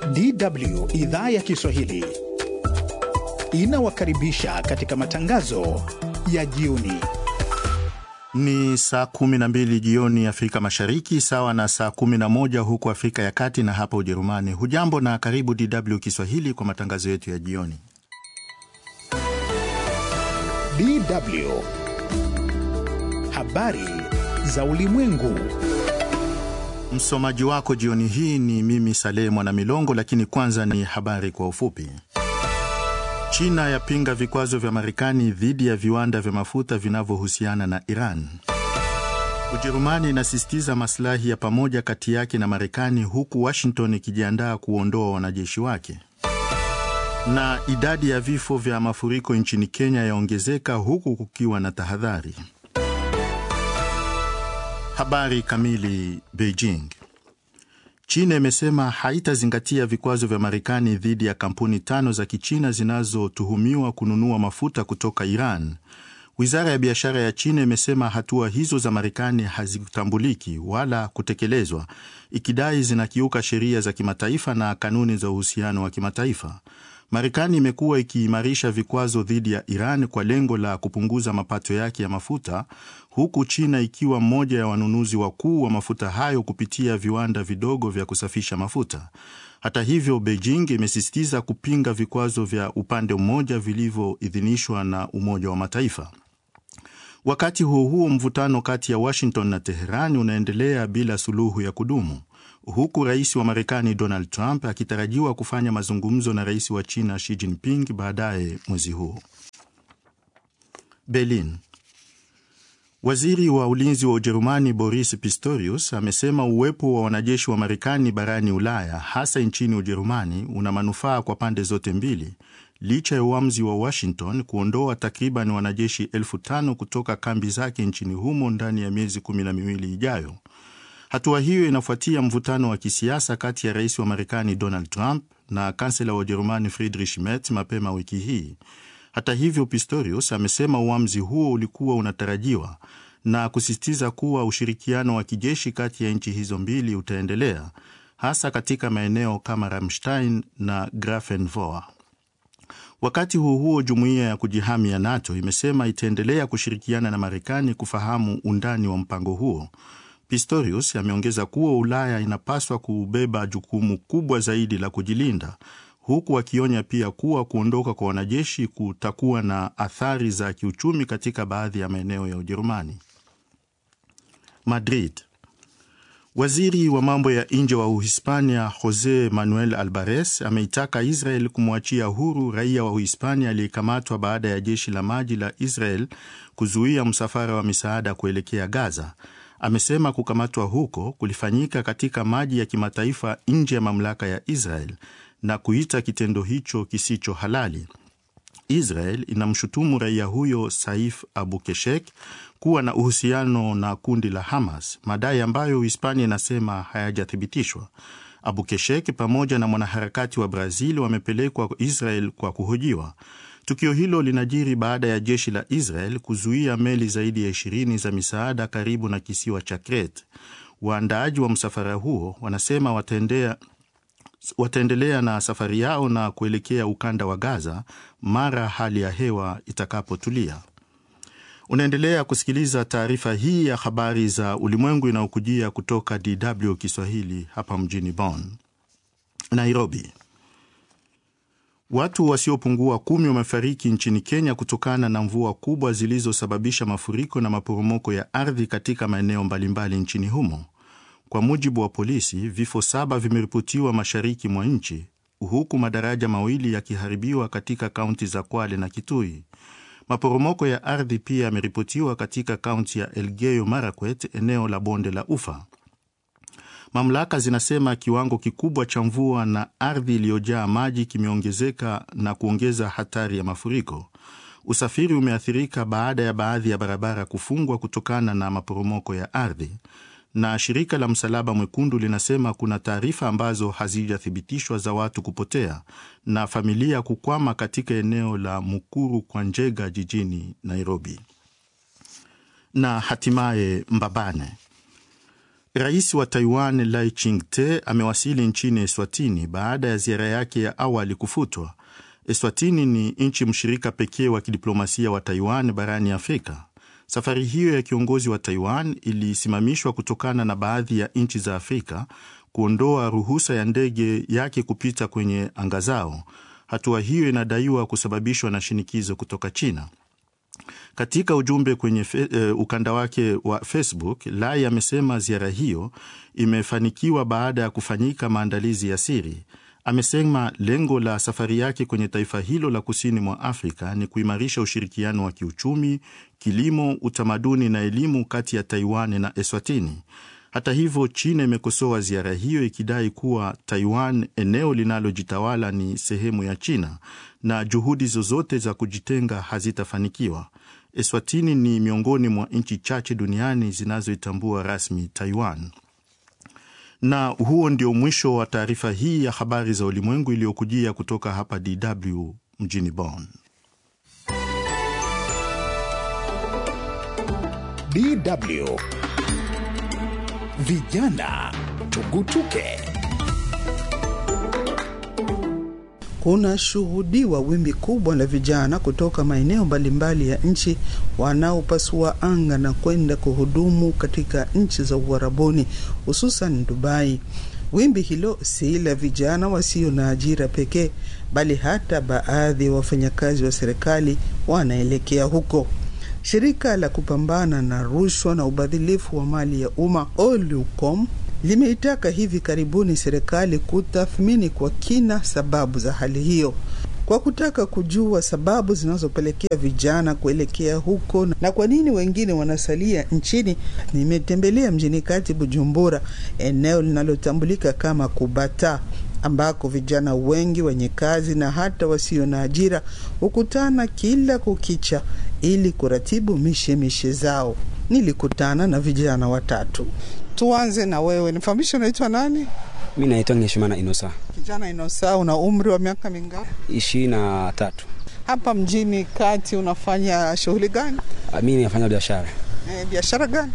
DW idhaa ya Kiswahili inawakaribisha katika matangazo ya jioni. Ni saa 12 jioni Afrika Mashariki, sawa na saa 11 huku Afrika ya Kati na hapa Ujerumani. Hujambo na karibu DW Kiswahili kwa matangazo yetu ya jioni. DW habari za ulimwengu. Msomaji wako jioni hii ni mimi Saleh Mwanamilongo, lakini kwanza ni habari kwa ufupi. China yapinga vikwazo vya Marekani dhidi ya viwanda vya mafuta vinavyohusiana na Iran. Ujerumani inasisitiza maslahi ya pamoja kati yake na Marekani, huku Washington ikijiandaa kuondoa wanajeshi wake. Na idadi ya vifo vya mafuriko nchini Kenya yaongezeka huku kukiwa na tahadhari. Habari kamili. Beijing. China imesema haitazingatia vikwazo vya Marekani dhidi ya kampuni tano za Kichina zinazotuhumiwa kununua mafuta kutoka Iran. Wizara ya biashara ya China imesema hatua hizo za Marekani hazitambuliki wala kutekelezwa, ikidai zinakiuka sheria za kimataifa na kanuni za uhusiano wa kimataifa. Marekani imekuwa ikiimarisha vikwazo dhidi ya Iran kwa lengo la kupunguza mapato yake ya mafuta, huku China ikiwa mmoja ya wanunuzi wakuu wa mafuta hayo kupitia viwanda vidogo vya kusafisha mafuta. Hata hivyo, Beijing imesisitiza kupinga vikwazo vya upande mmoja vilivyoidhinishwa na Umoja wa Mataifa. Wakati huo huo, mvutano kati ya Washington na Teherani unaendelea bila suluhu ya kudumu huku rais wa Marekani Donald Trump akitarajiwa kufanya mazungumzo na rais wa China Xi Jinping baadaye mwezi huu. Berlin. Waziri wa ulinzi wa Ujerumani Boris Pistorius amesema uwepo wa wanajeshi wa Marekani barani Ulaya, hasa nchini Ujerumani, una manufaa kwa pande zote mbili, licha ya uamuzi wa Washington kuondoa takriban wanajeshi elfu tano kutoka kambi zake nchini humo ndani ya miezi kumi na miwili ijayo. Hatua hiyo inafuatia mvutano wa kisiasa kati ya rais wa Marekani Donald Trump na kansela wa Ujerumani Friedrich Merz mapema wiki hii. Hata hivyo, Pistorius amesema uamuzi huo ulikuwa unatarajiwa na kusisitiza kuwa ushirikiano wa kijeshi kati ya nchi hizo mbili utaendelea, hasa katika maeneo kama Ramstein na Grafenwohr. Wakati huo huo, jumuiya ya kujihami ya NATO imesema itaendelea kushirikiana na Marekani kufahamu undani wa mpango huo. Pistorius ameongeza kuwa Ulaya inapaswa kubeba jukumu kubwa zaidi la kujilinda, huku akionya pia kuwa kuondoka kwa wanajeshi kutakuwa na athari za kiuchumi katika baadhi ya maeneo ya Ujerumani. Madrid. Waziri wa mambo ya nje wa Uhispania Jose Manuel Albares ameitaka Israel kumwachia huru raia wa Uhispania aliyekamatwa baada ya jeshi la maji la Israel kuzuia msafara wa misaada kuelekea Gaza. Amesema kukamatwa huko kulifanyika katika maji ya kimataifa nje ya mamlaka ya Israel na kuita kitendo hicho kisicho halali. Israel inamshutumu raia huyo Saif Abu Keshek kuwa na uhusiano na kundi la Hamas, madai ambayo Uhispania inasema hayajathibitishwa. Abu Keshek pamoja na mwanaharakati wa Brazil wamepelekwa Israel kwa kuhojiwa. Tukio hilo linajiri baada ya jeshi la Israel kuzuia meli zaidi ya ishirini za misaada karibu na kisiwa cha Crete. Waandaaji wa msafara huo wanasema wataendea, wataendelea na safari yao na kuelekea ukanda wa Gaza mara hali ya hewa itakapotulia. Unaendelea kusikiliza taarifa hii ya habari za ulimwengu inayokujia kutoka DW Kiswahili hapa mjini Bonn. Nairobi. Watu wasiopungua kumi wamefariki nchini Kenya kutokana na mvua kubwa zilizosababisha mafuriko na maporomoko ya ardhi katika maeneo mbalimbali nchini humo. Kwa mujibu wa polisi, vifo saba vimeripotiwa mashariki mwa nchi, huku madaraja mawili yakiharibiwa katika kaunti za Kwale na Kitui. Maporomoko ya ardhi pia yameripotiwa katika kaunti ya Elgeyo Marakwet, eneo la bonde la Ufa. Mamlaka zinasema kiwango kikubwa cha mvua na ardhi iliyojaa maji kimeongezeka na kuongeza hatari ya mafuriko. Usafiri umeathirika baada ya baadhi ya barabara kufungwa kutokana na maporomoko ya ardhi, na shirika la Msalaba Mwekundu linasema kuna taarifa ambazo hazijathibitishwa za watu kupotea na familia kukwama katika eneo la Mukuru kwa Njega jijini Nairobi. Na hatimaye Mbabane Rais wa Taiwan Lai Ching-te amewasili nchini Eswatini baada ya ziara yake ya awali kufutwa. Eswatini ni nchi mshirika pekee wa kidiplomasia wa Taiwan barani Afrika. Safari hiyo ya kiongozi wa Taiwan ilisimamishwa kutokana na baadhi ya nchi za Afrika kuondoa ruhusa ya ndege yake kupita kwenye anga zao. Hatua hiyo inadaiwa kusababishwa na shinikizo kutoka China. Katika ujumbe kwenye fe, uh, ukanda wake wa Facebook, Lai amesema ziara hiyo imefanikiwa baada ya kufanyika maandalizi ya siri. Amesema lengo la safari yake kwenye taifa hilo la kusini mwa Afrika ni kuimarisha ushirikiano wa kiuchumi, kilimo, utamaduni na elimu kati ya Taiwan na Eswatini. Hata hivyo, China imekosoa ziara hiyo ikidai kuwa Taiwan, eneo linalojitawala, ni sehemu ya China na juhudi zozote za kujitenga hazitafanikiwa. Eswatini ni miongoni mwa nchi chache duniani zinazoitambua rasmi Taiwan. Na huo ndio mwisho wa taarifa hii ya habari za ulimwengu iliyokujia kutoka hapa DW mjini Bonn. DW Vijana Tugutuke. Kuna shuhudiwa wimbi kubwa la vijana kutoka maeneo mbalimbali ya nchi wanaopasua anga na kwenda kuhudumu katika nchi za Uarabuni, hususan Dubai. Wimbi hilo si la vijana wasio na ajira pekee, bali hata baadhi ya wafanyakazi wa serikali wanaelekea huko. Shirika la kupambana na rushwa na ubadhilifu wa mali ya umma Olucom limeitaka hivi karibuni serikali kutathmini kwa kina sababu za hali hiyo. Kwa kutaka kujua sababu zinazopelekea vijana kuelekea huko na kwa nini wengine wanasalia nchini, nimetembelea mjini kati Bujumbura, eneo linalotambulika kama Kubata ambako vijana wengi wenye kazi na hata wasio na ajira hukutana kila kukicha ili kuratibu mishemishe zao. Nilikutana na vijana watatu. Tuanze na wewe, nifahamishe, unaitwa nani? Mi naitwa Ngeshimana Inosa. Kijana Inosa, una umri wa miaka mingapi? ishirini na tatu. Hapa mjini kati unafanya shughuli gani? Mi nafanya biashara E, biashara gani?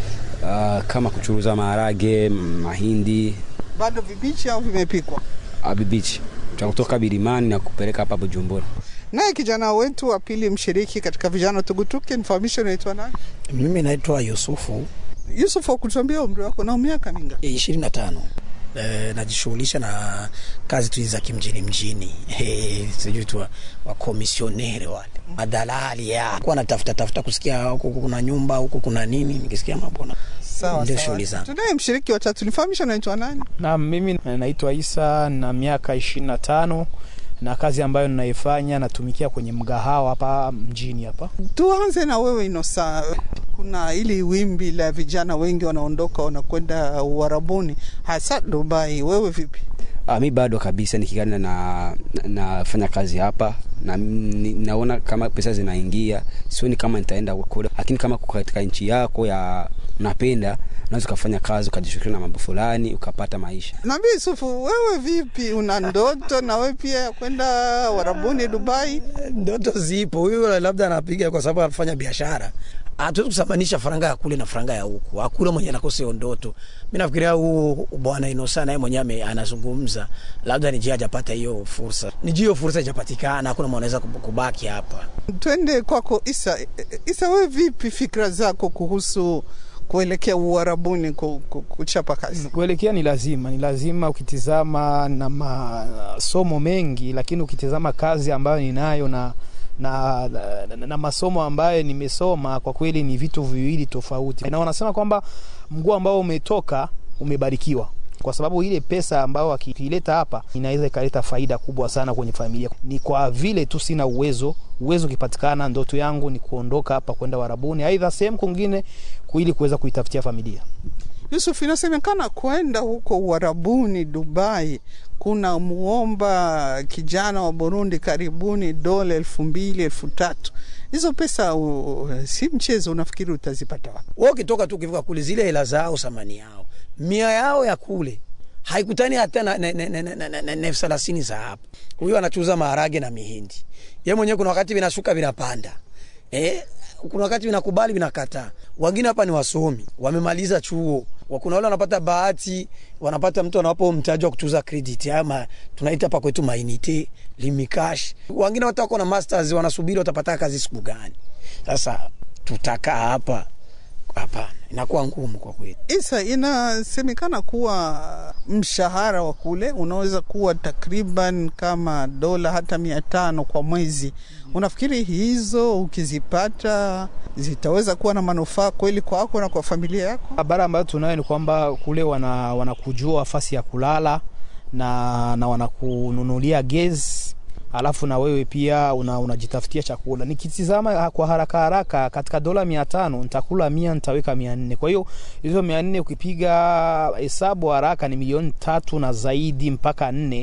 uh, kama kuchuruza maharage, mahindi, Bado vibichi au vimepikwa? abibichi kutoka Birimani na kupeleka hapa Bujumbura. Naye kijana wetu wa pili mshiriki katika vijana tugutuke, nifahamishe, unaitwa nani? Mimi naitwa Yusufu Yusuf, kutuambia umri wako na miaka mingapi? ishirini na tano. E, najishughulisha na kazi tu za kimjini mjini, e, sijui tu wakomisionere wale madalali ya kuwa natafuta tafuta kusikia huku kuna nyumba huku kuna nini, nikisikia mabona Sawa ndio sawa. shughuli zangu. Tunaye mshiriki wa tatu, nifahamishe, unaitwa nani? Na mimi naitwa Isa na miaka ishirini na tano na kazi ambayo ninaifanya natumikia kwenye mgahawa hapa mjini hapa. Tuanze na wewe Inosa. Kuna ili wimbi la vijana wengi wanaondoka wanakwenda Uarabuni, hasa Dubai. Wewe vipi? Uh, mi bado kabisa nikigana na nafanya kazi hapa na ni, naona kama pesa zinaingia, sioni kama nitaenda kule, lakini kama uko katika nchi yako ya unapenda unaweza ukafanya kazi ukajishughulisha na mambo fulani ukapata maisha. Nabii Yusufu, wewe vipi? Una ndoto na wewe pia ya kwenda Uarabuni, Dubai? Ndoto zipo, huyu labda anapiga kwa sababu anafanya biashara. Hatuwezi kusamanisha faranga ya kule na faranga ya huku. Hakuna mwenye anakosa hiyo ndoto. Mimi nafikiria huu bwana Inosa naye mwenyewe ame- anazungumza, labda ni jia hajapata hiyo fursa, ni jia hiyo fursa haijapatikana, hakuna mwenye anaweza kub- kubaki hapa. Twende kwako Isa. Isa, wewe vipi fikra zako kuhusu kuelekea Uarabuni ku- ku- kuchapa kazi? Kuelekea ni lazima, ni lazima ukitizama na masomo mengi, lakini ukitizama kazi ambayo ninayo na na, na, na, na masomo ambayo nimesoma kwa kweli ni vitu viwili tofauti, na wanasema kwamba mguu ambao umetoka umebarikiwa kwa sababu ile pesa ambayo akiileta hapa inaweza ikaleta faida kubwa sana kwenye familia. Ni kwa vile tu sina uwezo. Uwezo ukipatikana, ndoto yangu ni kuondoka hapa kwenda Warabuni, aidha sehemu kwingine, ili kuweza kuitafutia familia. Yusuf, inasemekana kwenda huko Uarabuni, Dubai, kuna muomba kijana wa Burundi karibuni dola elfu mbili elfu tatu Hizo pesa uh, si mchezo. Unafikiri utazipata wapi? Wao ukitoka tu ukifika kule, zile hela zao thamani yao mia yao ya kule haikutani hata na, na, na, na, na, na, na, na elfu thelathini za hapa. Huyo anachuza maharage na mihindi, ye mwenyewe kuna wakati vinashuka vinapanda. Eh, kuna wakati vinakubali vinakataa. Wengine hapa ni wasomi, wamemaliza chuo, Wa- kuna wale wanapata bahati, wanapata mtu anawapo mtaji wa kutuza credit ama tunaita hapa kwetu mainite limikash. Wengine hata wako na masters wanasubiri watapata kazi siku gani. Sasa tutakaa hapa hapana, inakuwa ngumu kwa kweli. Isa, inasemekana kuwa mshahara wa kule unaweza kuwa takriban kama dola hata mia tano kwa mwezi. Unafikiri hizo ukizipata zitaweza kuwa na manufaa kweli kwako na kwa familia yako? Habari ambayo tunayo ni kwamba kule wana wanakujua nafasi ya kulala na, na wanakununulia gesi alafu na wewe pia una, unajitafutia chakula. Nikitizama kwa haraka haraka, katika dola mia tano nitakula mia, nitaweka mia nne. Kwa hiyo hizo mia nne ukipiga hesabu haraka ni milioni tatu na zaidi mpaka nne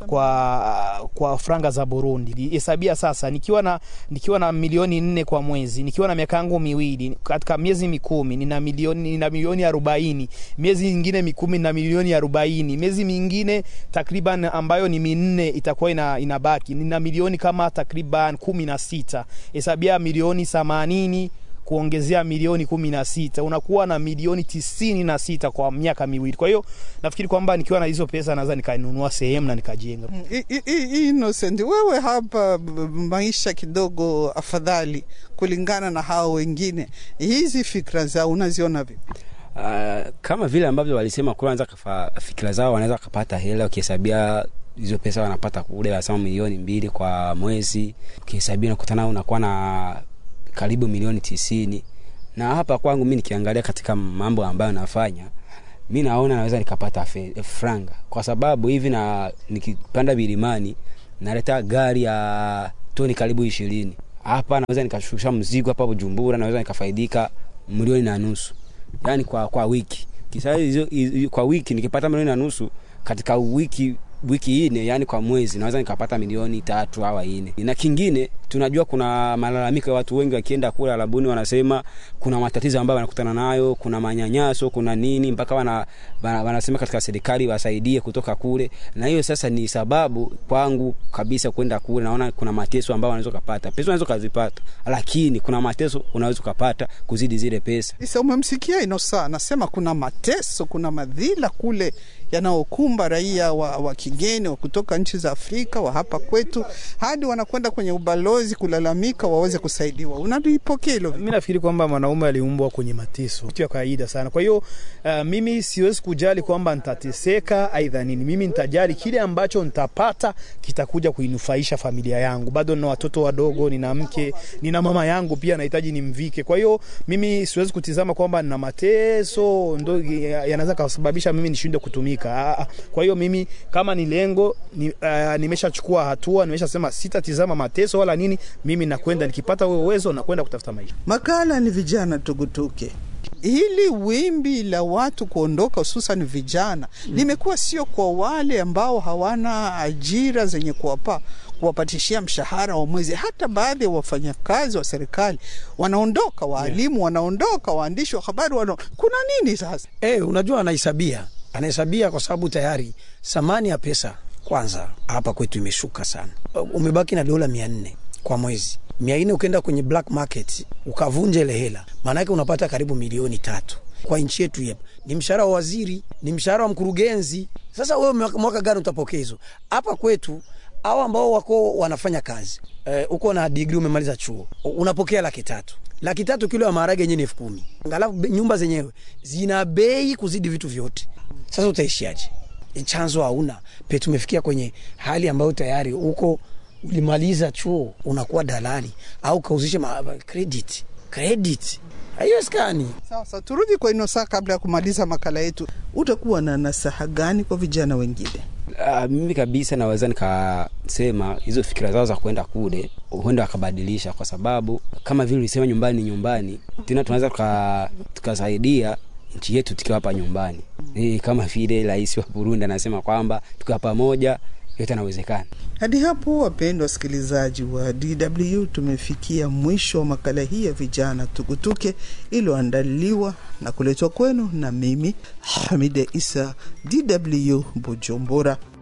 kwa, kwa franga za Burundi. Hesabia sasa, nikiwa na, nikiwa na milioni nne kwa mwezi, nikiwa na miaka yangu miwili, katika miezi mikumi nina milioni, nina milioni arobaini miezi mingine mikumi na milioni arobaini miezi mingine takriban ambayo ni minne itakuwa ina, inabaki nina milioni kama takriban kumi na sita hesabia milioni themanini kuongezea milioni kumi na sita unakuwa na milioni tisini na sita kwa miaka miwili kwa hiyo nafikiri kwamba nikiwa na hizo pesa naweza nikanunua sehemu na nikajenga I- i- i- Innocent, wewe hapa b- b- maisha kidogo afadhali kulingana na hao wengine, hizi fikra zao unaziona vipi? Uh, kama vile ambavyo walisema kule wanaweza kafa- fikira zao wanaweza kapata hela ukihesabia hizo pesa wanapata kule wanasema milioni mbili kwa mwezi ukihesabia nakutana unakuwa na karibu milioni tisini na hapa kwangu mi nikiangalia katika mambo ambayo nafanya mi naona naweza nikapata fe, franga kwa sababu hivi na nikipanda vilimani naleta gari ya toni karibu ishirini hapa naweza nikashusha mzigo hapa bujumbura naweza nikafaidika milioni na nusu yani kwa kwa wiki kisa hizo hizo- kwa wiki nikipata milioni na nusu katika wiki wiki ine yani kwa mwezi naweza nikapata milioni tatu au ine na kingine tunajua kuna malalamiko ya watu wengi wakienda kule arabuni wanasema kuna matatizo ambayo wanakutana nayo kuna manyanyaso kuna nini mpaka wana, wana, wanasema katika serikali wasaidie kutoka kule na hiyo sasa ni sababu kwangu kabisa kwenda kule naona kuna mateso ambayo wanaweza ukapata pesa unaweza ukazipata lakini kuna mateso unaweza ukapata kuzidi zile pesa Isa, umemsikia Inosa anasema kuna mateso, kuna madhila kule yanaokumba raia wa, wa kigeni wa kutoka nchi za Afrika wa hapa kwetu, hadi wanakwenda kwenye ubalozi kulalamika waweze kusaidiwa. Unalipokea hilo vipi? mi nafikiri kwamba mwanaume aliumbwa kwenye mateso kitu ya kawaida sana kwa hiyo uh, mimi siwezi kujali kwamba nitateseka aidha nini mimi nitajali kile ambacho nitapata kitakuja kuinufaisha familia yangu bado nina watoto wadogo nina mke nina mama yangu pia nahitaji nimvike kwa hiyo mimi siwezi kutizama kwamba nina mateso ndo ya- yanaweza kasababisha mimi nishinde kutumika Ah, ah. kwa hiyo mimi kama ni lengo ni, uh, nimeshachukua hatua nimeshasema sitatizama mateso wala nini mimi nakwenda nikipata huo uwezo nakwenda kutafuta maisha Makala ni vijana tugutuke. Hili wimbi la watu kuondoka hususan vijana limekuwa sio kwa wale ambao hawana ajira zenye kuwapa kuwapatishia mshahara wa mwezi. Hata baadhi ya wafanyakazi wa serikali wanaondoka, waalimu wanaondoka, waandishi wa habari wana... kuna nini sasa? Eh, unajua anahesabia, anahesabia kwa sababu tayari thamani ya pesa kwanza hapa kwetu imeshuka sana. Umebaki na dola mia nne kwa mwezi, mia nne ukienda kwenye black market ukavunja ile hela, maanake unapata karibu milioni tatu kwa nchi yetu hii hapa. Ni mshahara wa waziri, ni mshahara wa mkurugenzi. Sasa wewe mwaka, mwaka gani utapokea hizo? Hapa kwetu hao ambao wako wanafanya kazi eh, uko na digri umemaliza chuo unapokea laki tatu laki tatu kilo ya maharage yenyewe ni elfu kumi ngalafu be- nyumba zenyewe zina bei kuzidi vitu vyote sasa utaishiaje chanzo hauna pe tumefikia kwenye hali ambayo tayari huko ulimaliza chuo unakuwa dalali au kauzishe ma- credit credit haiwezekani Sasa turudi kwa Inosa kabla ya kumaliza makala yetu. Utakuwa na nasaha gani kwa vijana wengine? Uh, mimi kabisa naweza nikasema hizo fikira zao za kwenda kule huenda wakabadilisha, kwa sababu kama vile ulisema nyumbani ni nyumbani, tena tunaweza tuka- tukasaidia nchi yetu tukiwa hapa nyumbani. E, kama vile rais wa Burundi anasema kwamba tukiwa pamoja yote yanawezekana. Hadi hapo, wapendwa wasikilizaji wa DW, tumefikia mwisho wa makala hii ya vijana tukutuke iliyoandaliwa na kuletwa kwenu na mimi Hamide Isa, DW Bujumbura.